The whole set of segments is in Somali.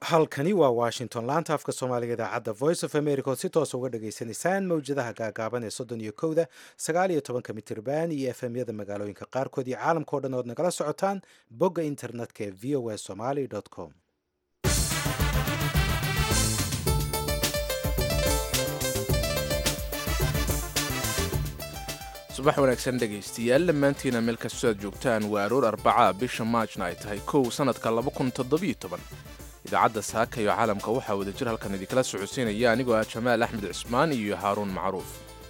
halkani waa washington laanta afka soomaaliga idaacadda voice of america oo si toosa uga dhagaysanaysaan mawjadaha gaagaaban ee soddon iyo kowda sagaal iyo tobanka mitirban iyo efemyada magaalooyinka qaarkood iyo caalamka o dhan ood nagala socotaan bogga internetka ee v o a somaly com subax wanaagsan dhegaystayaal dhammaantiina meel kastoo aad joogtaan waa aroor arbaca bisha maajna ay tahay kow sannadka idaacadda saaka iyo caalamka waxaa wadajir halkan idinkala socodsiinaya anigoo ah jamaal axmed cismaan iyo haaruun macruuf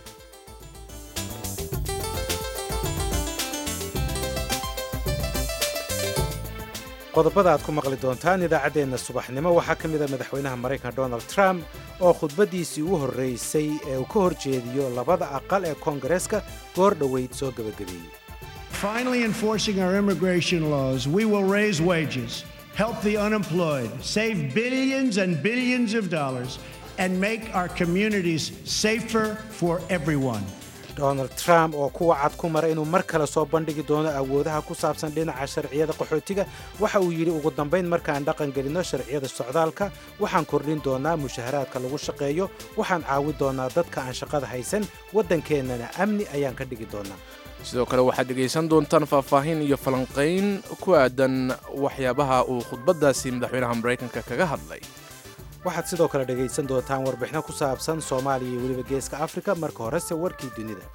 qodobada aad ku maqli doontaan idaacaddeenna subaxnimo waxaa ka mid a madaxweynaha maraykanka donald trump oo khudbaddiisii u horraysay ee uu ka hor jeediyo labada aqal ee koongareeska goor dhoweyd soo gebagabeeyey Finally enforcing our immigration laws, we will raise wages, help the unemployed, save billions and billions of dollars, and make our communities safer for everyone. donald trump oo kuwa cad ku mara inuu mar kale soo bandhigi doono awoodaha ku saabsan dhinaca sharciyada qaxootiga waxa uu yidhi ugu dambayn markaan dhaqan gelinno sharciyada socdaalka waxaan kordhin doonaa mushaharaadka lagu shaqeeyo waxaan caawi doonaa dadka aan shaqada haysan waddankeennana amni ayaan ka dhigi doonaa sidoo kale waxaad dhegaysan doontaan faahfaahin iyo falanqayn ku aadan waxyaabaha uu khudbaddaasi madaxweynaha maraykanka kaga hadlay waxaad sidoo kale dhegaysan doontaan warbixino ku saabsan soomaaliya iyo weliba geeska afrika marka horese warkii dunida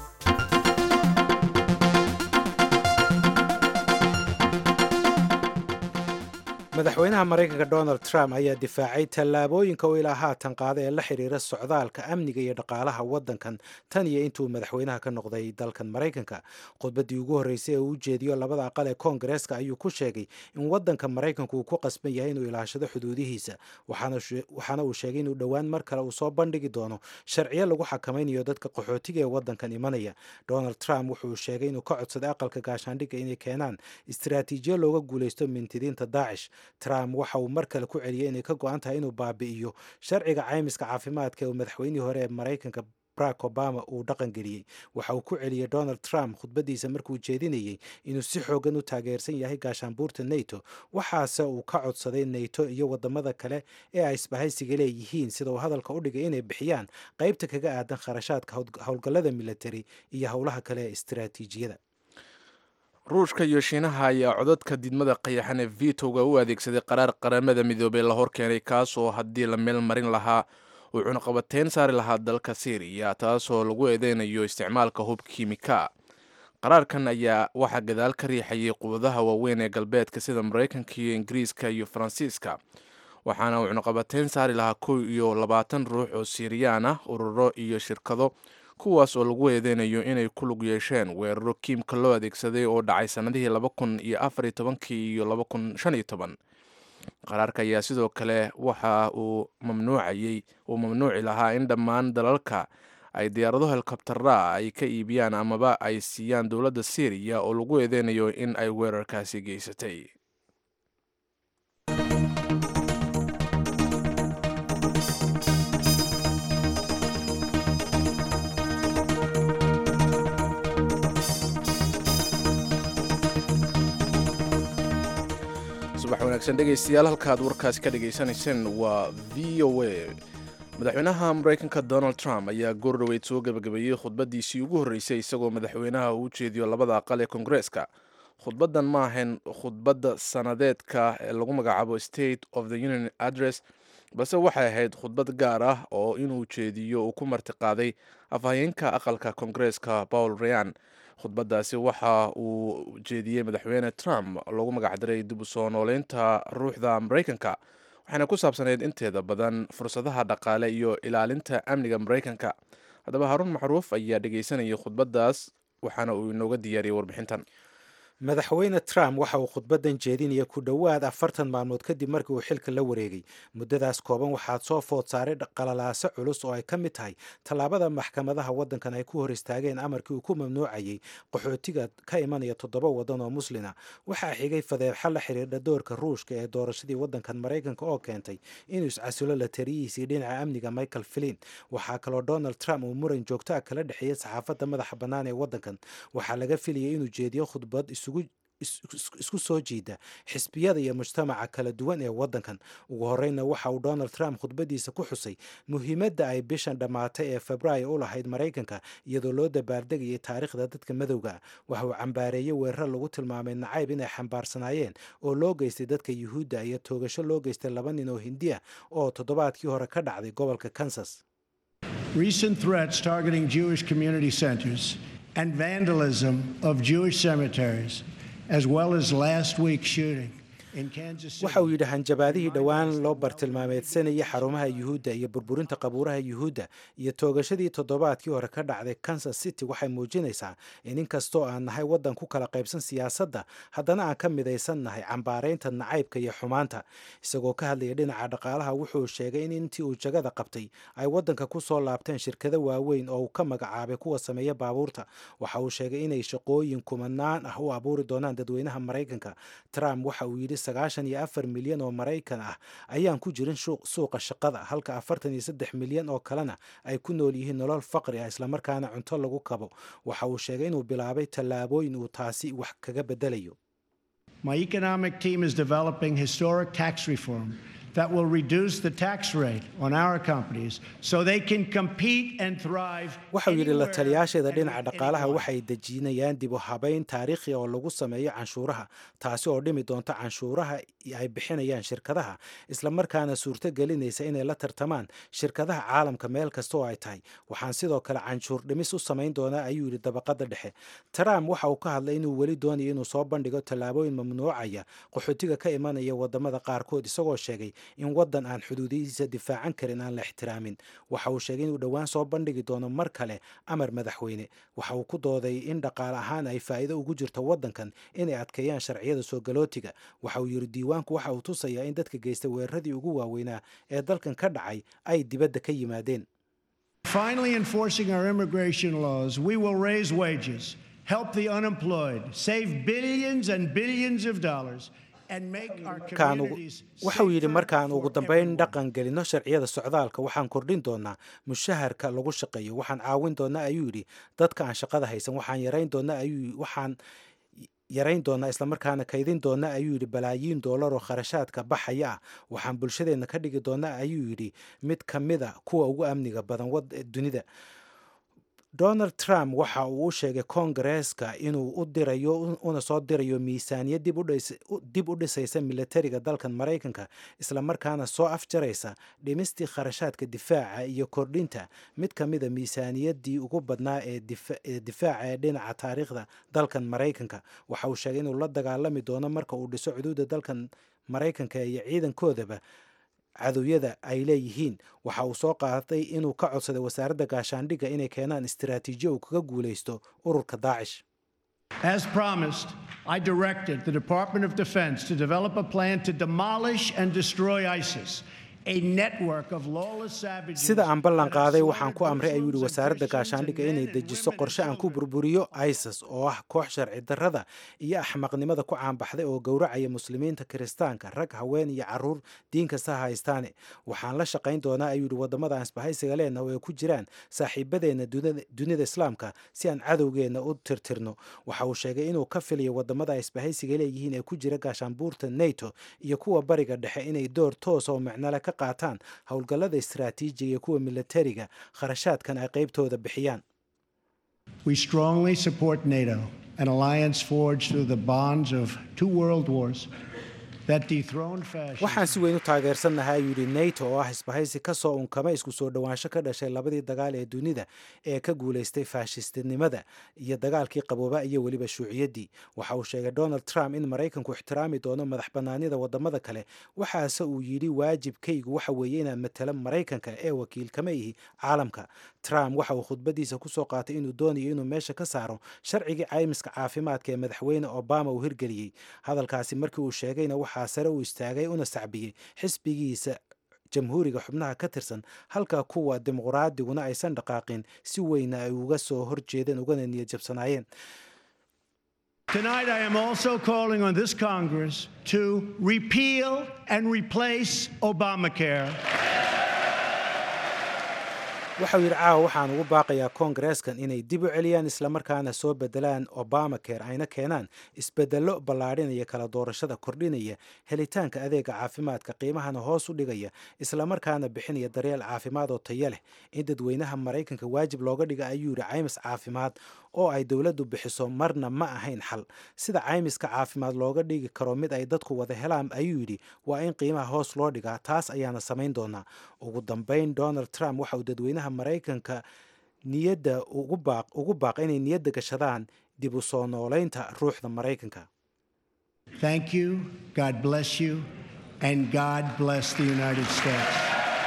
madaxweynaha maraykanka donald trump ayaa difaacay tallaabooyinka uu ilaa haatan qaada ee la xiriira socdaalka amniga iyo dhaqaalaha waddankan tan iyo intuu madaxweynaha ka noqday dalkan maraykanka khudbaddii ugu horreysay ee uu ujeediyo labada aqal ee koongareeska ayuu ku sheegay in waddanka maraykanku uu ku qasban yahay inuu ilaashado xuduudihiisa waxaana uu sheegay inuu dhowaan mar kale uu soo bandhigi doono sharciyo lagu xakamaynayo dadka qaxootiga ee waddankan imanaya donald trump wuxuu sheegay inuu ka codsaday aqalka gaashaandhigga inay keenaan istiraatiijiyo looga guulaysto mintidiinta daacish trump waxa uu mar kale ku celiyey inay ka go-an tahay inuu baabi'iyo sharciga caymiska caafimaadka ee uu madaxweynihii hore ee maraykanka barack obama uu dhaqan geliyey waxa uu ku celiyey donald trump khudbaddiisa markuu jeedinayey inuu si xoogan u taageersan yahay gaashaanbuurta nato waxaase uu ka codsaday nato iyo wadamada kale ee ay isbahaysiga leeyihiin sida uu hadalka u dhigay inay bixiyaan qaybta kaga aadan kharashaadka howlgallada militari iyo howlaha kale ee istiraatiijiyada ruushka iyo shiinaha ayaa codadka didmada qayaxan ee vitowga u adeegsaday qaraar qaramada midoobey la horkeenay kaas oo haddii la meel marin lahaa uu cunaqabateyn saari lahaa dalka syriya taasoo lagu eedeynayo isticmaalka hub kiimika qaraarkan ayaa waxaa gadaal ka riixayay quwadaha waaweyn ee galbeedka sida maraykanka iyo ingiriiska iyo faransiiska waxaana uu cunaqabateyn saari lahaa kow iyo labaatan ruux oo siiriyaan ah ururo iyo shirkado kuwaas oo lagu eedeynayo inay ku lug yeesheen weeraro kiimka loo adeegsaday oo dhacay sannadihii laba kun iyo afar iyo tobankii iyo laba kun shan iyo toban qaraarka ayaa sidoo kale waxa uu mamnuucayey uu mamnuuci lahaa in dhammaan dalalka ay diyaarado helikobtara ay ka iibiyaan amaba ay siiyaan dowladda syriya oo lagu eedeynayo in ay weerarkaasi geysatay subax wanaagsan dhegaystayaal halkaad warkaasi ka dhagaysanayseen waa v o a madaxweynaha maraykanka donald trump ayaa goor dhoweyd soo gebagabeeyey khudbaddiisii ugu horreysay isagoo madaxweynaha uu jeediyo labada aqal ee koongareeska khudbaddan ma ahayn khudbadda sanadeedka ee lagu magacaabo state of the union address balse waxay ahayd khudbad gaar ah oo inuu jeediyo uu ku martiqaaday afhayeenka aqalka koongareeska paul rayan khudbaddaasi waxa uu jeediyey madaxweyne trump loogu magacdaray dib u soo nooleynta ruuxda maraykanka waxayna ku saabsaneyd inteeda badan fursadaha dhaqaale iyo ilaalinta amniga maraykanka haddaba haruun macruuf ayaa dhegaysanayay khudbaddaas waxaana uu inooga diyaariyey warbixintan madaxweyne trump waxa uu khudbaddan jeedinaya ku dhowaad afartan maalmood kadib markii uu xilka la wareegay muddadaas kooban waxaad soo food saaray qalalaaso culus oo ay ka mid tahay tallaabada maxkamadaha waddankan ay ku hor istaageen amarkii uu ku mamnuucayay qaxootiga ka imanaya toddoba waddan oo muslina waxaa xigay fadeexo la xiriirdha doorka ruushka ee doorashadii waddankan maraykanka oo keentay inuu iscasulo la tariyihiisii dhinaca amniga michael flin waxaa kaloo donald trump uu muran joogto ah kala dhexeeyey saxaafadda madaxa bannaan ee waddankan waxaa laga filayay inuu jeediyo khudbad isugu isku soo jiida xisbiyada iyo mujtamaca kala duwan ee waddankan ugu horreynna waxa uu donald trump khudbadiisa ku xusay muhiimadda ay bishan dhammaatay ee febraayo u lahayd maraykanka iyadoo loo dabaaldegayay taariikhda dadka madowga waxa uu cambaareeyey weerar lagu tilmaamay nacayb inay xambaarsanaayeen oo loo geystay dadka yuhuudda iyo toogasho loo geystay laba nin oo hindiya oo toddobaadkii hore ka dhacday gobolka kansas Recent threats targeting Jewish community centers and vandalism of Jewish cemeteries, as well as last week's shooting in Kansas City. waxa uu yidhi hanjabaadihii dhowaan loo bartilmaameedsanayay xarumaha yuhuudda iyo burburinta qabuuraha yuhuudda iyo toogashadii toddobaadkii hore ka dhacday kansas city waxay muujinaysaa in inkastoo aan nahay waddan ku kala qaybsan siyaasadda haddana aan ka midaysan nahay cambaaraynta nacaybka iyo xumaanta isagoo ka hadlaya dhinaca dhaqaalaha wuxuu sheegay in intii uu jagada qabtay ay waddanka ku soo laabteen shirkado waaweyn oo uu ka magacaabay kuwa sameeya baabuurta waxa uu sheegay inay shaqooyin kumanaan ah u abuuri doonaan dadweynaha maraykanka trump waxa uu yidhi sagaashan iyo afar milyan oo maraykan ah ayaan ku jirin suuqa shaqada halka afartan iyo saddex milyan oo kalena ay ku nool yihiin nolol faqri ah islamarkaana cunto lagu kabo waxa uu sheegay inuu bilaabay tallaabooyin uu taasi wax kaga bedelayo My economic team is developing historic tax reform that will reduce the tax rate on our companies so they can compete and thrive. waxa uu yidhi la anywhere taliyaasheeda and dhinaca with dhaqaalaha anyone. waxay dejinayaan dib u habayn taariikhi oo lagu sameeyo canshuuraha taasi oo dhimi doonta canshuuraha ay bixinayaan shirkadaha islamarkaana suurto gelinaysa inay la tartamaan shirkadaha caalamka meel kasta oo ay tahay waxaan sidoo kale canshuur dhimis u samayn doonaa ayuu yidhi dabaqada dhexe trump waxa uu ka hadlay inuu weli doonayo inuu soo bandhigo tallaabooyin mamnuucaya qaxootiga ka imanaya wadamada qaarkood isagoo sheegay in waddan aan xuduudihiisa difaacan karin aan la ixtiraamin waxa uu sheegay inuu dhowaan soo bandhigi doono mar kale amar madaxweyne waxa uu ku dooday in dhaqaale ahaan ay faa'iido ugu jirto waddankan inay adkeeyaan sharciyada soo galootiga waxa uu yidhi diiwaanku waxa uu tusayaa in dadka geysta weeraradii ugu waaweynaa ee dalkan ka dhacay ay dibadda ka yimaadeen Finally, enforcing our immigration laws, we will raise wages, help the unemployed, save billions and billions of dollars, and make our markaan ugu- communities waxa uu yidhi safer markaan for ugu dambayn everyone. dhaqan gelino sharciyada socdaalka waxaan kordhin doonaa mushaharka lagu shaqeeyo waxaan caawin doonaa ayuu yidhi dadka aan shaqada haysan waxaan yarayn doonaa ayuu waxaan yarayn doonaa islamarkaana kaydin doonaa ayuu yidhi balaayiin doolar oo kharashaadka baxaya ah waxaan bulshadeenna ka dhigi doonaa ayuu yidhi mid ka mid a kuwa ugu amniga badan wad dunida donald trump waxa uu u sheegay koongareeska inuu u dirayo una soo dirayo miisaaniyad dib u dhis- u- dib u dhisaysa militariga dalkan maraykanka islamarkaana soo afjaraysa dhimistii kharashaadka difaaca iyo kordhinta mid ka mida miisaaniyaddii ugu badnaa ee difa- ee difaaca ee dhinaca taariikhda dalkan maraykanka waxa uu sheegay inuu la dagaalami doono marka uu dhiso xuduudda dalkan maraykanka iyo ciidankoodaba cadowyada ay leeyihiin waxa uu soo qaaday inuu ka codsaday wasaaradda gaashaandhigga inay keenaan istiraatiijiyo uu kaga guulaysto ururka daacish As promised, I directed the Department of Defense to develop a plan to demolish and destroy ISIS, a network of lawless savages. sida aan ballan that have qaaday waxaan ku slaughtered amray ayuu yidhi Muslims and wasaaradda Christians and gaashaandhigga men inay and dejiso women and qorshe aan ku children. burburiyo isis oo ah koox sharci darrada iyo axmaqnimada ku caanbaxday oo gowracaya muslimiinta kiristaanka rag haween iyo caruur diin kasta ha haystaane waxaan la shaqayn doonaa ayuu yidhi waddamada aan isbahaysiga leenah oo ay ku jiraan saaxiibadeenna dunida- dunida islaamka si aan cadowgeenna u tirtirno waxa uu sheegay inuu ka filayo waddamada ay isbahaysiga leeyihiin ee ku jira gaashaanbuurta nato iyo kuwa bariga dhexe inay door toos oo macnole ka qaataan howlgallada istiraatiijiga iyo kuwa militariga kharashaadkan ay qaybtooda bixiyaan We strongly support NATO, an alliance forged through the bonds of two world wars that dethroned fascism. waxaan si weyn u taageersannahay ayuu yidhi nato oo ah isbahaysi ka soo unkama isku soo dhowaansho ka dhashay labadii dagaal ee dunida ee ka guulaystay faashistinimada iyo dagaalkii qabooba iyo weliba shuuciyaddii waxa uu sheegay donald trump in maraykanku ixtiraami doono madax bannaanida waddamada kale waxaase uu yidhi waajibkaygu waxa weeye inaan matalo maraykanka ee wakiil kama ihi caalamka trump waxa uu khudbadiisa kusoo qaatay inuu doonayo inuu meesha ka saaro sharcigii caymiska caafimaadka ee madaxweyne obama uu hirgeliyey hadalkaasi markii uu sheegayna waxaa sare u istaagay una sacbiyey xisbigiisa jamhuuriga xubnaha ka tirsan halka kuwa dimuqraadiguna aysan dhaqaaqin si weyna ay uga soo horjeedeen ugana niyad jabsanaayeen Tonight, I am also calling on this Congress to repeal and replace Obamacare. waxau yidhi caawa waxaan ugu baaqayaa koongareeskan inay dib u celiyaan islamarkaana soo bedelaan obama care ayna keenaan isbedello ballaadhinaya kala doorashada kordhinaya helitaanka adeega caafimaadka qiimahana hoos u dhigaya islamarkaana bixinaya daryeel caafimaad oo taya leh in dadweynaha maraykanka waajib looga dhiga ayuu yidhi caymis caafimaad oo ay dowladdu bixiso marna ma ahayn xal sida caymiska caafimaad looga dhigi karo mid ay dadku wada helaan ayuu yidhi waa in qiimaha hoos loo dhigaa taas ayaana samayn doonaa ugu dambayn donald trump waxa uu dadweynaha maraykanka niyadda ugu baaq inay niyadda gashadaan dib u soo noolaynta ruuxda maraykanka Thank you, God bless you, and God bless the United States.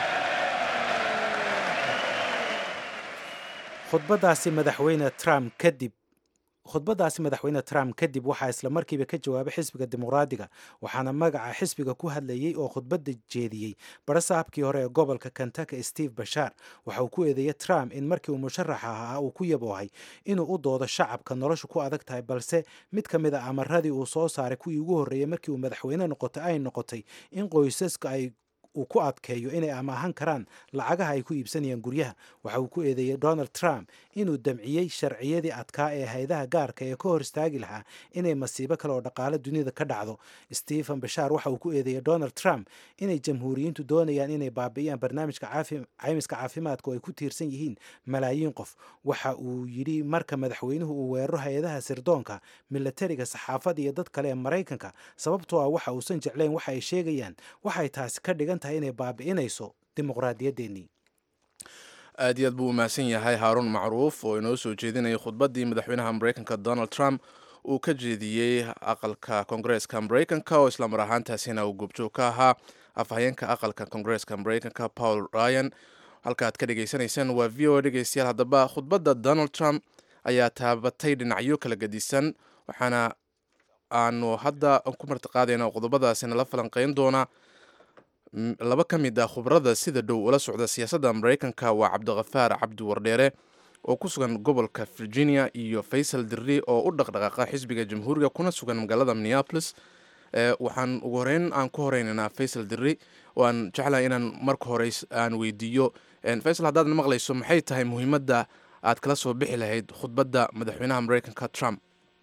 khudbadaasi madaxweyne trump kadib khudbadaasi madaxweyne trump kadib waxaa isla markiiba ka jawaabay xisbiga dimuqraadiga waxaana magaca xisbiga ku hadlayey oo khudbadda jeediyey barasaabkii hore ee gobolka kentucky steve bashar waxa uu ku eedeeyey trump in markii uu musharaxa ahaa uu ku yaboohay inuu u doodo shacabka noloshu ku adag tahay balse mid ka mid a amaradii uu soo saaray kuwii ugu horreeyey markii uu madaxweyne noqotay ay noqotay in qoysaska ay uu ku adkeeyo inay amaahan karaan lacagaha ay ku iibsanayaan guryaha waxa uu ku eedeeyey donald trump inuu damciyey sharciyadii adkaa ee haydaha gaarka ee ka hor istaagi lahaa inay masiibo kale oo dhaqaale dunida ka dhacdo stephen bashar waxa uu ku eedeeyey donald trump inay jamhuuriyiintu doonayaan inay baabi'iyaan barnaamijka caymiska caafimaadka oo ay ku tiirsan yihiin malaayiin qof waxa uu yidhi marka madaxweynuhu uu weeraro hay-adaha sirdoonka milatariga saxaafadda iyo dad kale ee maraykanka sababtoo ah waxa uusan jeclayn waxa ay sheegayaan waxay taasi ka dhigan tahay inay baabi'inayso dimuqraadiyaddeenii aad iyo aad buu umahadsan yahay haaruun macruuf oo inoo soo jeedinayay khudbaddii madaxweynaha maraykanka donald trump uu ka jeediyey aqalka koongareeska maraykanka oo islamar ahaantaasina uu goobjoog ka ahaa afhayeenka aqalka koongareeska maraykanka paul ryan halka aad ka dhagaysanaysaan waa v o a dhegeystayaal haddaba khudbadda donald trump ayaa taabatay dhinacyo kala gedisan waxaana aanu hadda ku martiqaadayna qodobadaasina la falanqeyn doona laba ka mid ah khubrada sida dhow ula socda siyaasadda maraykanka waa cabdikhafaar cabdi wardheere oo ku sugan gobolka virginia iyo faysal dirri oo u dhaqdhaqaaqa xisbiga jamhuuriga kuna sugan magaalada minneapolis waxaan ugu horeyn aan ku horeynaynaa faysal dirri waan jeclahay inaan marka hore aan weydiiyo faysal haddaad maqlayso maxay tahay muhiimadda aad kala soo bixi lahayd khudbadda madaxweynaha maraykanka trump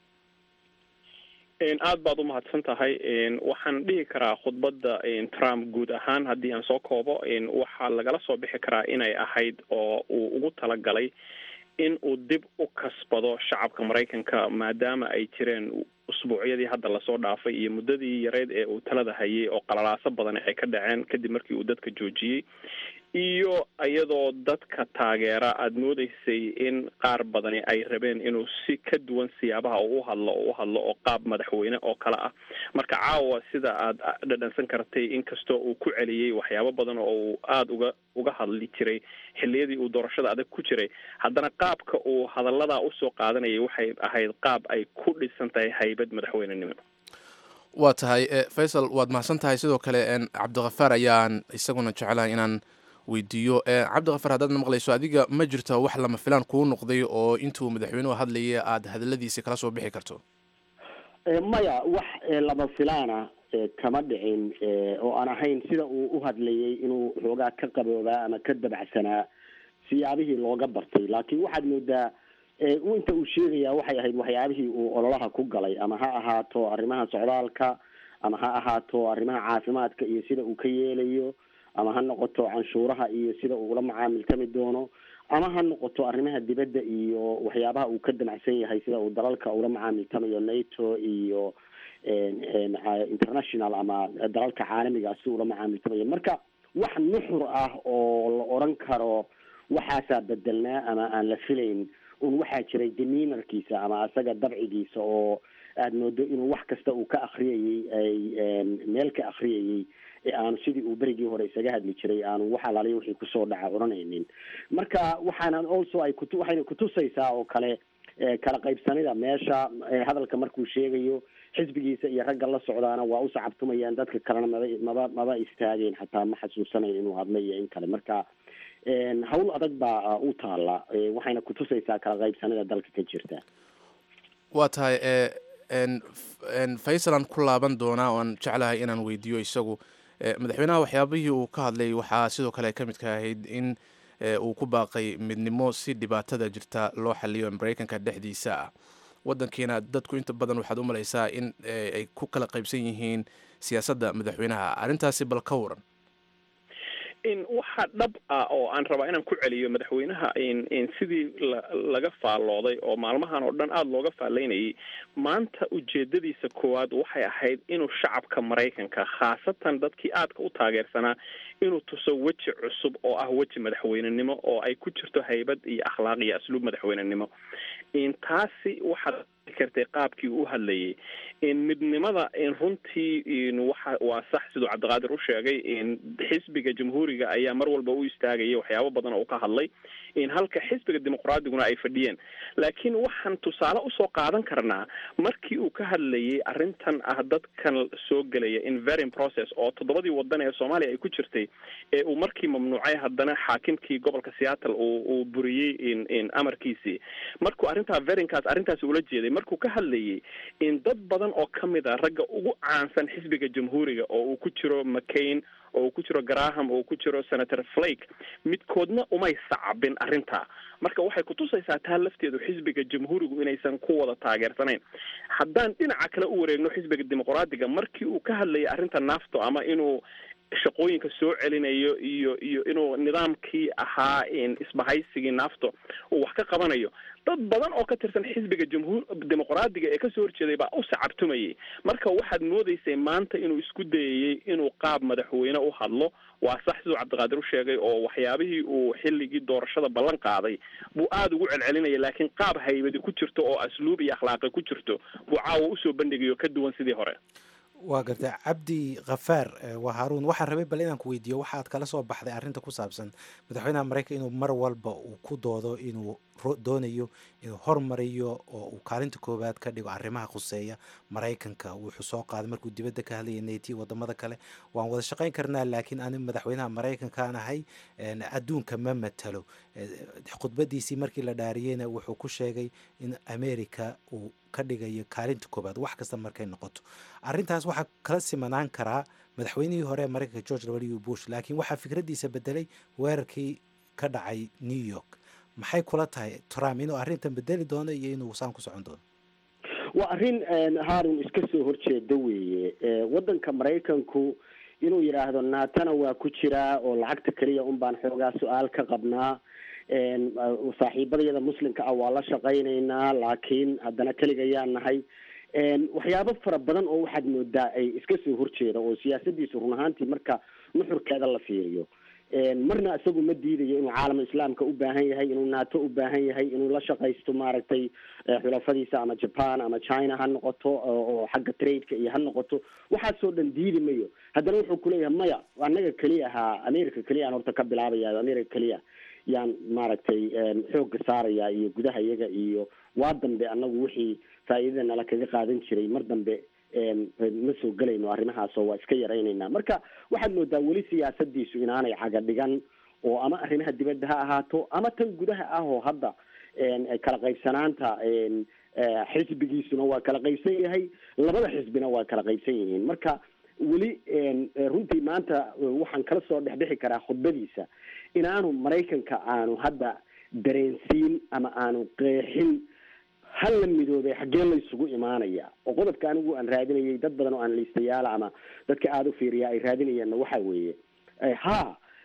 aad baad u mahadsan tahay waxaan dhihi karaa khudbadda trump guud ahaan haddii aan soo koobo waxaa lagala soo bixi karaa inay ahayd oo uu ugu talagalay in uu dib u kasbado shacabka maraykanka maadaama ay jireen usbuucyadii hadda lasoo dhaafay iyo muddadii yareyd ee uu talada hayay oo qalalaaso badan ay ka dhaceen kadib markii uu dadka joojiyey iyo iyadoo dadka taageera aada moodeysay in qaar badani ay rabeen inuu si ka duwan siyaabaha uu uhadlo oo u hadlo oo qaab madaxweyne oo kale ah marka caawa sida aad dhadhansan kartay inkastoo uu ku celiyey waxyaabo badan oo uu aada uga uga hadli jiray xilliyadii uu doorashada adag ku jiray haddana qaabka uu hadalladaa usoo qaadanayay waxay ahayd qaab ay ku dhisan tahay haybad madaxweynenimo waa tahay faysal waad mahadsan tahay sidoo kale cabdikhafaar ayaan isaguna jeclahay inaan weydiiyo cabdikhafaar haddaad na maqlayso adiga ma jirto wax lama filaan kuu noqday oo intuu madaxweynuhu hadlayay aada hadaladiisi kala soo bixi karto maya wax lama filaana kama dhicin oo aan ahayn sida uu u hadlayay inuu xoogaa ka qaboobaa ama ka dabacsanaa siyaabihii looga bartay laakiin waxaad moodaa inta uu sheegaya waxay ahayd waxyaabihii uu ololaha ku galay ama ha ahaato arrimaha socdaalka ama ha ahaato arrimaha caafimaadka iyo sida uu ka yeelayo ama ha noqoto canshuuraha iyo sida uu ula macaamiltami doono ama ha noqoto arrimaha dibadda iyo waxyaabaha uu ka damacsan yahay sida uu dalalka ula macaamiltamayo nato iyo international ama dalalka caalamiga si ula macaamiltamayo marka wax nuxur ah oo la odran karo waxaasaa bedelnaa ama aan la filayn un waxaa jiray deminarkiisa ama isaga dabcigiisa oo aada moodo inuu wax kasta uu ka akriyayey ay meel ka akriyayey aanu sidii uu berigii hore isaga hadli jiray aanu wax alaaliya wixii kusoo dhaca odhanaynin marka waxaana also ay kutu waxayna kutusaysaa oo kale kala qaybsanida meesha hadalka markuu sheegayo xisbigiisa iyo ragga la socdaana waa u sacabtumayaan dadka kalena maba maba maba istaageen xataa ma xasuusanayn inuu hadla iyo in kale marka hawl adag baa u taala waxayna kutusaysaa kala qaybsanida dalka ka jirta waa tahay faysalan ku laaban doonaa oo aan jeclahay inaan weydiiyo isagu madaxweynaha waxyaabihii uu ka hadlay waxaa sidoo kale ka midka ahayd in uu ku baaqay midnimo si dhibaatada jirta loo xaliyo maraykanka dhexdiisa ah wadankiina dadku inta badan waxaad u malaysaa in ay ku kala qaybsan yihiin siyaasadda madaxweynaha arrintaasi bal ka waran waxaa dhab ah oo aan rabaa inaan ku celiyo madaxweynaha sidii laga faallooday oo maalmahan oo dhan aada looga faallaynayay maanta ujeedadiisa koowaad waxay ahayd inuu shacabka maraykanka khaasatan dadkii aadka u taageersanaa inuu tuso weji cusub oo ah weji madaxweynenimo oo ay ku jirto haybad iyo akhlaaq iyo asluub madaxweynenimo taasi waxaad kartay qaabkii u hadlayay midnimada runtii waxa waa sax siduu cabdiqaadir u sheegay xisbiga jamhuuriga ayaa mar walba u istaagaya waxyaabo badan oo ka hadlay halka xisbiga dimuqraadiguna ay fadhiyeen laakiin waxaan tusaale usoo qaadan karnaa markii uu ka hadlayay arrintan ah dadkan soo gelaya inverin process oo toddobadii wadan ee soomaaliya ay ku jirtay ee uu markii mamnuucay haddana xaakimkii gobolka seattle uu buriyey amarkiisii markuu arrintaa verinkaas arrintaasi ula jeeday markuu ka hadlayay in dad badan oo ka mid a ragga ugu caansan xisbiga jamhuuriga oo uu ku jiro mccain oo uu ku jiro graham oo uu ku jiro senator flake midkoodna umay sacabin arrintaa marka waxay kutusaysaa taa lafteedu xisbiga jamhuurigu inaysan ku wada taageersanayn haddaan dhinaca kale u wareegno xisbiga dimuqraadiga markii uu ka hadlayay arrinta nafto ama inuu shaqooyinka soo celinayo iyo iyo inuu nidaamkii ahaa isbahaysigii nafto uu wax ka qabanayo dad badan oo ka tirsan xisbiga jamhuur dimuqraadiga ee kasoo horjeeday baa u sacabtumayay marka waxaad moodaysay maanta inuu isku dayayey inuu qaab madaxweyne u hadlo waa sax siduu cabdiqaadir u sheegay oo waxyaabihii uu xilligii doorashada ballan qaaday buu aada ugu celcelinaya laakiin qaab haybadi ku jirto oo asluub iyo akhlaaqi ku jirto buu caawa usoo bandhigayo ka duwan sidii hore waa garta cabdi khafaar waa haruun waxaan rabay bal inaan ku weydiiyo waxaad kala soo baxday arrinta ku saabsan madaxweynaha maraykan inuu mar walba uu ku doodo inuu doonayo inuu hormariyo oo uu kaalinta koowaad ka dhigo arrimaha khuseeya maraykanka wuxuu soo qaaday markuu dibadda ka hadlayay nati wadamada kale waan wada shaqayn karnaa laakiin ani madaxweynaha maraykankaan ahay adduunka ma matalo khudbadiisii markii la dhaariyeyna wuxuu ku sheegay in america uu ka dhigayo kaalinta koobaad wax kasta markay noqoto arrintaas waxaa kala simanaan karaa madaxweynihii hore ee maraykanka george w bush laakiin waxaa fikraddiisa bedelay weerarkii ka dhacay new york maxay kula tahay trump inuu arrintan bedeli doono iyo inuu saan ku socon doono waa arrin haarun iska soo horjeeda weeye waddanka maraykanku inuu yidhaahdo naatana waa ku jiraa oo lacagta keliya un baan xoogaa su-aal ka qabnaa saaxiibadayada muslimka ah waa la shaqaynaynaa laakiin haddana keligayaa nahay waxyaabo fara badan oo waxaad moodaa ay iska soo horjeeda oo siyaasadiisu run ahaantii marka nuxurkeeda la fiiriyo marna isagu ma diidayo inuu caalama islaamka u baahan yahay inuu nato u baahan yahay inuu la shaqaysto maaragtay xulafadiisa ama japan ama china ha noqoto oo xagga tradeka iyo ha noqoto waxaasoo dhan diidi mayo haddana wuxuu kuleeyahay maya anaga keliya ahaa america keliya aan horta ka bilaabaya america keliya yaan maaragtay xoogga saaraya iyo gudaha iyaga iyo waa dambe anagu wixii faa'iidada nala kaga qaadan jiray mar dambe ma soo gelayno arrimahaasoo waa iska yaraynaynaa marka waxaad moodaa weli siyaasadiisu inaanay caga dhigan oo ama arrimaha dibadda ha ahaato ama tan gudaha ah oo hadda kala qaybsanaanta xisbigiisuna waa kala qaybsan yahay labada xisbina waa kala qaybsan yihiin marka weli runtii maanta waxaan kala soo dhexbixi karaa khudbadiisa inaanu maraykanka aanu hadda dareensiin ama aanu qeexin hal la midoobay xaggee la isugu imaanaya oo qodobka anigu aan raadinayay dad badan oo analistayaala ama dadka aada u fiiriya ay raadinayaanna waxa weeye ha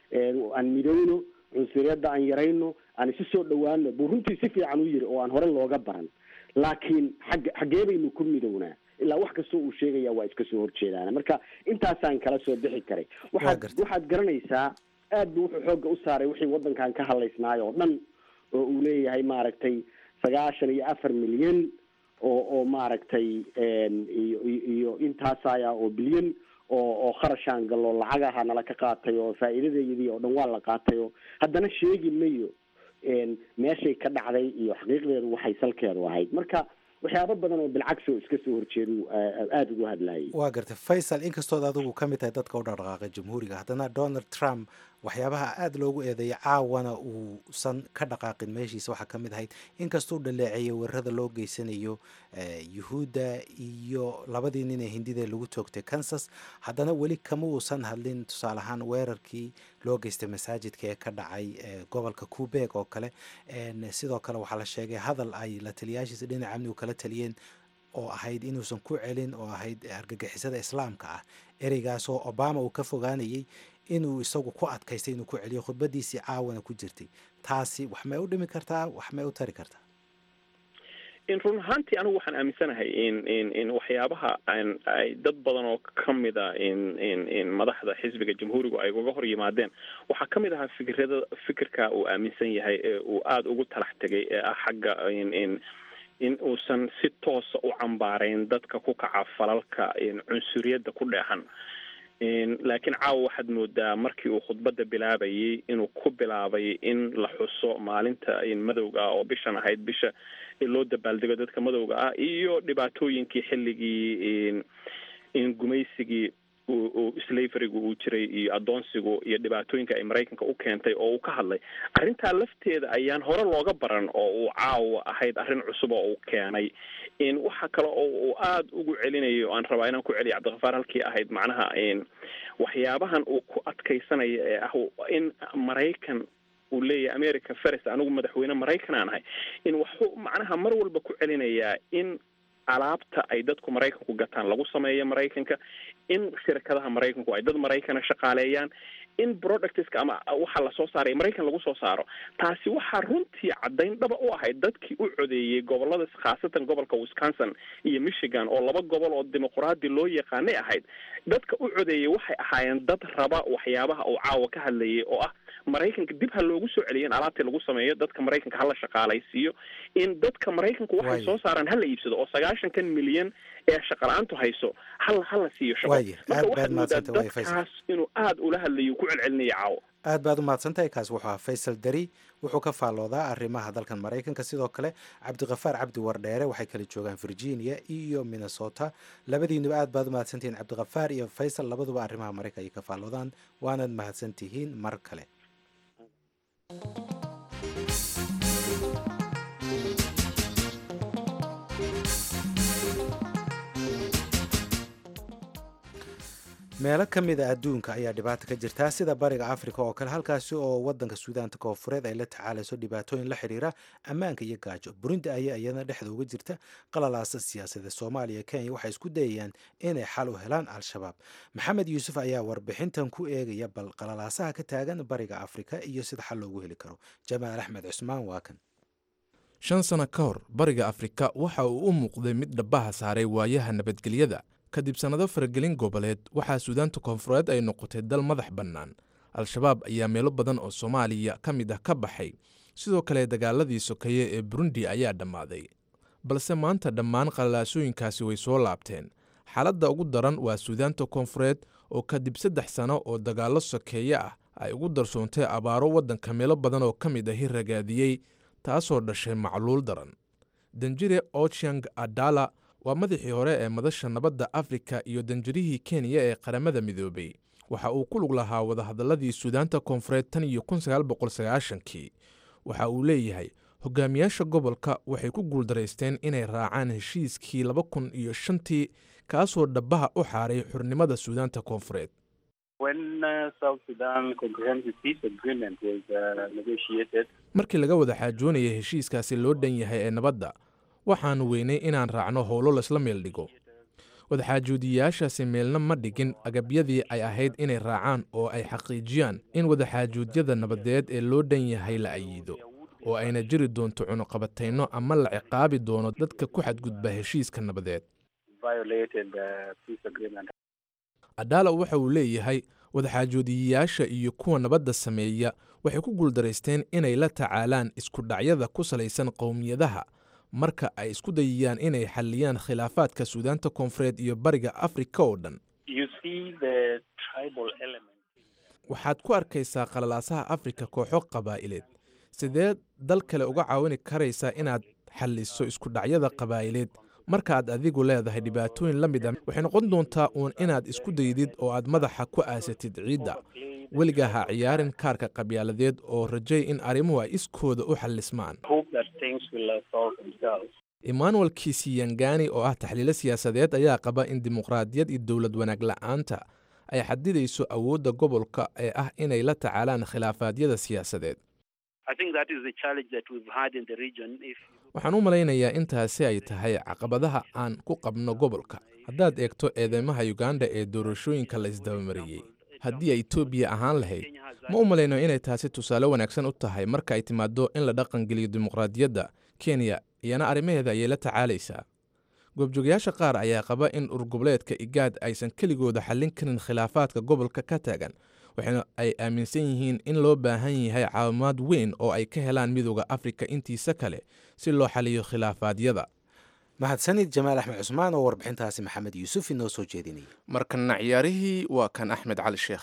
aan midowno cunsuriyadda aan yarayno aan isu soo dhawaano buu runtii si fiican u yiri oo aan hore looga baran laakiin xag xaggee baynu ku midownaa ilaa wax kastoo uu sheegaya waa iska soo horjeedaan marka intaasaan kala soo bixi karay waxaad waxaad garanaysaa aad buu wuxuu xoogga u saaray wixii waddankan ka hadlaysnaay oo dhan oo uu leeyahay maaragtay sagaashan iyo afar milyan oo oo maaragtay iyo iyo intaasaya oo bilyan oo oo kharashaan gallo lacag aha nala ka qaatay oo faa'iidadeydii oo dhan waa la qaatay oo haddana sheegi mayo meeshay ka dhacday iyo xaqiiqdeedu waxay salkeedu ahayd marka waxyaabo badan oo bilcagsi oo iska soo horjeedu aada ugu hadlayay waa gartay faysal inkastood adigu ka mid tahay dadka u dhaqdhaqaaqay jamhuuriga haddana donald trump waxyaabaha aada loogu eedeeyay caawana uusan ka dhaqaaqin meeshiisa waxaa ka mid ahayd inkastuu dhaleeceeyay weerarada loo geysanayo yuhuudda iyo labadii nin ee hindida lagu toogtay kansas haddana weli kama uusan hadlin tusaale ahaan weerarkii loo geystay masaajidka ee ka dhacay gobolka kubeeg oo kale sidoo kale waxaa la sheegay hadal ay la taliyaashiisa dhinaca amnigu kala taliyeen oo ahayd inuusan ku celin oo ahayd argagixisada islaamka ah ereygaas oo obama uu ka fogaanayay inuu isagu ku adkaystay inuu ku celiyo khudbadiisii caawana ku jirtay taasi wax may u dhimi kartaa wax may u tari kartaa in run ahaantii anigu waxaan aaminsanahay in in in waxyaabaha ay dad badan oo kamida in in in madaxda xisbiga jamhuurigu ay uga hor yimaadeen waxaa kamid ahaa fikirada fikirka uu aaminsan yahay ee uu aada ugu talax tegay ee ah xagga in in in uusan si toosa u cambaarayn dadka ku kaca falalka cunsuriyadda ku dheexan laakiin caawa waxaad moodaa markii uu khudbadda bilaabayay inuu ku bilaabay in la xuso maalinta madowga ah oo bishan ahayd bisha loo dabaaldego dadka madowga ah iyo dhibaatooyinkii xilligii gumaysigii slaverigu uu jiray iyo adoonsigu iyo dhibaatooyinka ay maraykanka u keentay oo uu ka hadlay arrintaa lafteeda ayaan hore looga baran oo uu caawa ahayd arrin cusub oo uu keenay waxa kale oo uu aada ugu celinayo aan rabaa inaan ku celiya cabdikafaar halkii ahayd macnaha waxyaabahan uu ku adkaysanayo ee ah in maraykan uu leeyahay america ferest anigu madaxweyne maraykan aan ahay in waxuu macnaha mar walba ku celinayaa in alaabta ay dadku maraykanku gataan lagu sameeyo maraykanka in shirkadaha maraykanku ay dad maraykana shaqaaleeyaan in productska ama waxa lasoo saaray maraykan lagu soo saaro taasi waxaa runtii caddayn dhaba u ahayd dadkii u codeeyey gobolada khaasatan gobolka wisconsin iyo michigan oo laba gobol oo dimuqraadi loo yaqaanay ahayd dadka u codeeyey waxay ahaayeen dad raba waxyaabaha uu caawa ka hadlayay oo ah maraykanka dib ha loogu soo celiyo in alaabtii lagu sameeyo dadka maraykanka hala shaqaalaysiiyo in dadka maraykanku waxay soo saaraan hala iibsado oo sagaashankan milyan ee shaqala-aantu hayso hal hala siiyo shaqo marka waxaad moodaa dadkaas inuu aada ula hadlayo ku celcelinaya caawo aad baad u mahadsantahay kaas wuxuu ahaa faysal dari wuxuu ka faalloodaa arrimaha dalkan maraykanka sidoo kale cabdikafaar cabdi wardheere waxay kala joogaan virginia iyo minnesota labadiinuba aad baad u mahadsantihiin cabdikafaar iyo faysal labaduba arrimaha maraykan ayay ka faalloodaan waanaad mahadsantihiin mar kale meelo ka mid a adduunka ayaa dhibaata ka jirtaa sida bariga africa oo kale halkaasi oo wadanka suudaanta koonfureed ay la tacaalayso dhibaatooyin la xiriira ammaanka iyo gaajo burundi ayaa iyadana dhexda uga jirta qalalaasa siyaasadeed soomaaliya kenya waxay isku dayayaan inay xal u helaan al-shabaab maxamed yuusuf ayaa warbixintan ku eegaya bal qalalaasaha ka taagan bariga afrika iyo sida xal loogu heli karo jamaal axmed cusmaan waa kan shan sano ka hor bariga afrika waxa uu u muuqday mid dhabaha saaray waayaha nabadgelyada kadib sannado faragelin goboleed waxaa suudaanta koonfureed ay noqotay dal madax bannaan al-shabaab ayaa meelo badan oo soomaaliya ka mid ah ka baxay sidoo kale dagaaladii sokeeye ee burundi ayaa dhammaaday balse maanta dhammaan qalalaasooyinkaasi way soo laabteen xaaladda ugu daran waa suudaanta koonfureed oo kadib saddex sano oo dagaallo sokeeye ah ay ugu darsoontay abaaro waddanka meelo badan oo ka mid ahi ragaadiyey taasoo dhashay macluul daran danjire ochiang adala waa madaxii hore ee madasha nabadda afrika iyo danjirihii kenya ee qaramada midoobay waxa uu ku lug lahaa wadahadalladii suudaanta koonfureed tan iyo kii waxa uu leeyahay hogaamiyaasha gobolka waxay ku guuldaraysteen inay raacaan heshiiskii laba kun iyo shantii kaasoo dhabaha u xaaray xurnimada suudaanta koonfureed markii laga wada xaajoonaya heshiiskaasi loo dhan yahay ee nabadda waxaannu weynay inaan raacno howlo laysla meel dhigo wadaxaajuudiyayaashaasi meelna ma dhigin agabyadii ay ahayd inay raacaan oo ay xaqiijiyaan in wadaxaajuudyada nabadeed ee loo dhan yahay la ayiido oo ayna jiri doonto cunuqabatayno ama la ciqaabi doono dadka ku xadgudba heshiiska nabadeed adaala waxa uu leeyahay wadaxaajoodiyayaasha iyo kuwa nabadda sameeya waxay ku guuldaraysteen inay la tacaalaan isku dhacyada ku salaysan qowmiyadaha marka ay isku dayayaan inay xalliyaan khilaafaadka suudaanta koonfureed iyo bariga afrika oo dhan waxaad ku arkaysaa qalalaasaha afrika kooxo qabaa'ileed sidee dal kale uga caawini karaysaa inaad xalliso isku dhacyada qabaa'ileed markaaad adigu leedahay dhibaatooyin la mid a waxay noqon doontaa uun inaad isku daydid oo aad madaxa ku aasatid ciidda weligaa ha ciyaarin kaarka qabyaaladeed oo rajay in arrimuhu ay iskooda u xallismaan emmanuel kisiyangani oo ah taxliilo siyaasadeed ayaa qaba in dimuqraadiyad iyo dowlad wanaag la'aanta ay xadidayso awoodda gobolka ee ah inay la tacaalaan khilaafaadyada siyaasadeed waxaan u malaynayaa intaasi ay tahay caqabadaha aan ku qabno gobolka haddaad eegto eedeymaha uganda ee doorashooyinka la isdabamariyey haddii ay etoobiya ahaan lahayd ma u malayno inay taasi tusaale wanaagsan u tahay marka ay timaaddo in la dhaqangeliyo dimuqraadiyadda kenya iyana arrimaheeda ayay la tacaalaysaa goobjoogayaasha qaar ayaa qaba in urgoboleedka igaad aysan keligooda xallin karin khilaafaadka gobolka ka taagan waxaana ay aaminsan yihiin in loo baahan yahay caawimaad weyn oo ay ka helaan midooda afrika intiisa kale si loo xaliyo khilaafaadyada mahadsanid jamaal axmed cusmaan oo warbixintaasi maxamed yuusuf inoo soo jeedinaya markana ciyaarihii waa kan axmed cali sheekh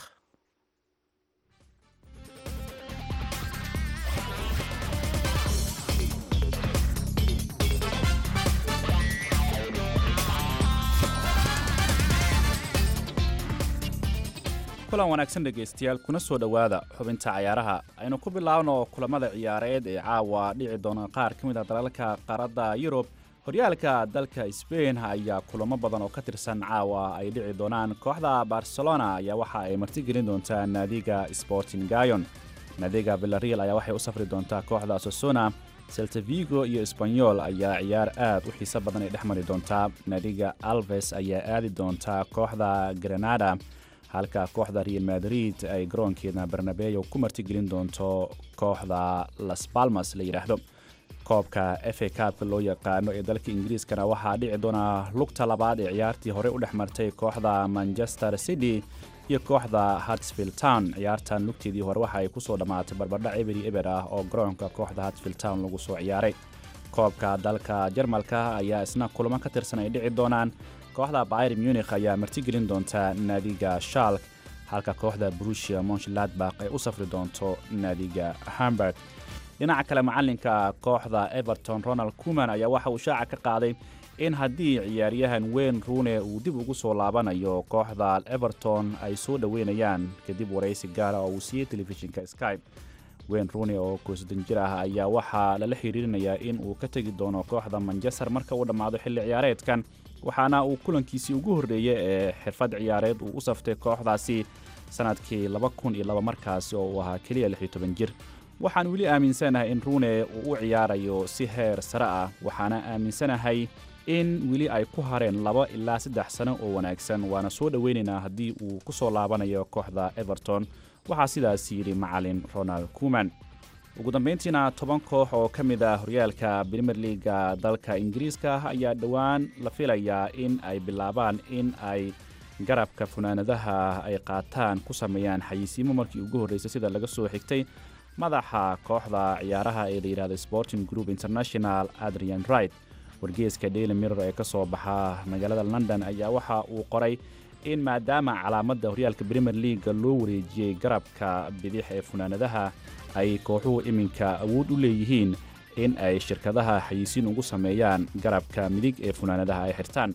kulan wanaagsan dhegaystayaal kuna soo dhowaada xubinta cayaaraha aynu ku bilaabno kulamada ciyaareed ee caawa dhici doona qaar ka mid a dalalka qaaradda yurub horyaalka dalka sbain ayaa kulamo badan oo ka tirsan caawa ay dhici doonaan kooxda barcelona ayaa waxa ay martigelin doontaa naadiga sporting gayon naadiga villareal ayaa waxay u safri doontaa kooxda sosona seltavigo iyo esbanyol ayaa ciyaar aad u xiiso badan ay dhex mari doontaa naadiga alves ayaa aadi doontaa kooxda granada halka kooxda real madrid ay garoonkeeda barnabeyo ku martigelin doonto kooxda las balmas la yidhaahdo koobka f a kaabka loo yaqaano ee dalka ingiriiskana waxaa dhici doona lugta labaad ee ciyaartii horey u dhex martay kooxda manchester city iyo kooxda hartsfield town ciyaartan lugteedii hore waxa ay kusoo dhammaatay barbardhac eberi eber ah oo garoonka kooxda hartsfield town lagu soo ciyaaray koobka dalka jarmalka ayaa isna kulamo ka tirsan ay dhici doonaan kooxda bayr munikh ayaa martigelin doonta naadiga shalk halka kooxda brusia monshladbak ay u safri doonto naadiga hamburg dhinaca kale macalinka kooxda everton ronald kuman ayaa waxa uu shaaca ka qaaday in haddii ciyaaryahan weyn ruune uu dib ugu soo laabanayo kooxda everton ay soo dhoweynayaan kadib waraysi gaara oo uu siiyey telefishinka skype weyn ruune oo koosdan jir ah ayaa waxaa lala xiriirinayaa in uu ka tegi doono kooxda manchester marka uu dhammaado xilli ciyaareedkan waxaana uu kulankiisii ugu horreeyey ee xirfad ciyaareed uu u saftay kooxdaasi sannadkii markaasi oo uu ahaa keliya jir waxaan weli aaminsanahay in ruune uu u ciyaarayo si heer sare ah waxaana aaminsanahay in weli ay ku hareen laba ilaa saddex sano oo wanaagsan waana soo dhoweynaynaa haddii uu ku soo laabanayo kooxda everton waxaa sidaas yidhi macalin ronald kuman ugu dambayntiina toban koox oo ka mid ah horyaalka brimer leaga dalka ingiriiska ayaa dhowaan la filayaa in ay bilaabaan in ay garabka funaanadaha ay qaataan ku sameeyaan xayisiimo markii ugu horreysay sida laga soo xigtay madaxa kooxda ciyaaraha ee la yidhahda sporting group international adrian wright wargeeska daily mirror ee ka soo baxa magaalada london ayaa waxa uu qoray in maadaama calaamadda horyaalka brimer leaga loo wareejiyey garabka bidix ee funaanadaha ay kooxuhu iminka awood u leeyihiin in ay shirkadaha xayisiin ugu sameeyaan garabka midig ee funaanadaha ay xirtaan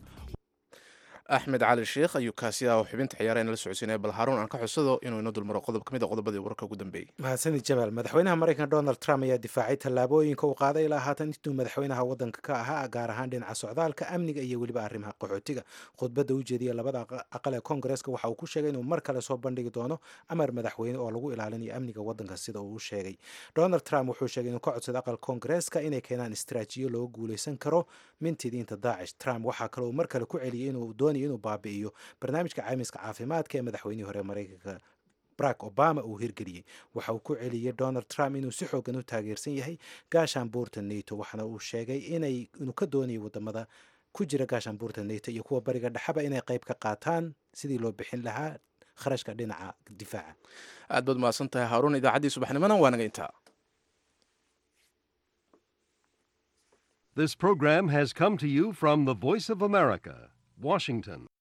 axmed cali sheekh ayuu kaasi ah oo xubinta ciyaaraha inala socodsiinaya bal haruun aan ka xusado inuu ino dulmaro qodob ka mid a qodobadii wararka ugu dambeeyey mahadsanid jamaal madaxweynaha maraykanka donald trump ayaa difaacay tallaabooyinka uu qaaday ilaa haatan intuu madaxweynaha waddanka ka ahaa gaar ahaan dhinaca socdaalka amniga iyo weliba arrimaha qaxootiga khudbadda u jeediya labada aqal ee koongareeska waxa uu ku sheegay inuu mar kale soo bandhigi doono amar madaxweyne oo lagu ilaalinayo amniga waddanka sida uu u sheegay donald trump wuxuu sheegay inuu ka codsaday aqal koongareeska inay keenaan istraajiyo looga guuleysan karo mintidiinta daacish trump waxaa kale uu mar kale ku celiyey inuu doonayo inuu baabi'iyo barnaamijka caymiska caafimaadka ee madaxweynihii hore maraykanka barack obama uu hirgeliyey waxa uu ku celiyey donald trump inuu si xoogan u taageersan yahay gaashaanbuurta nato waxaana uu sheegay inay inuu ka doonayo wadamada ku jira gaashaanbuurta nato iyo kuwa bariga dhexeba inay qayb ka qaataan sidii loo bixin lahaa kharashka dhinaca difaaca aad baad mahadsan tahay haaruun idaacaddii subaxnimona waa naga intaa This program has come to you from the Voice of America, Washington.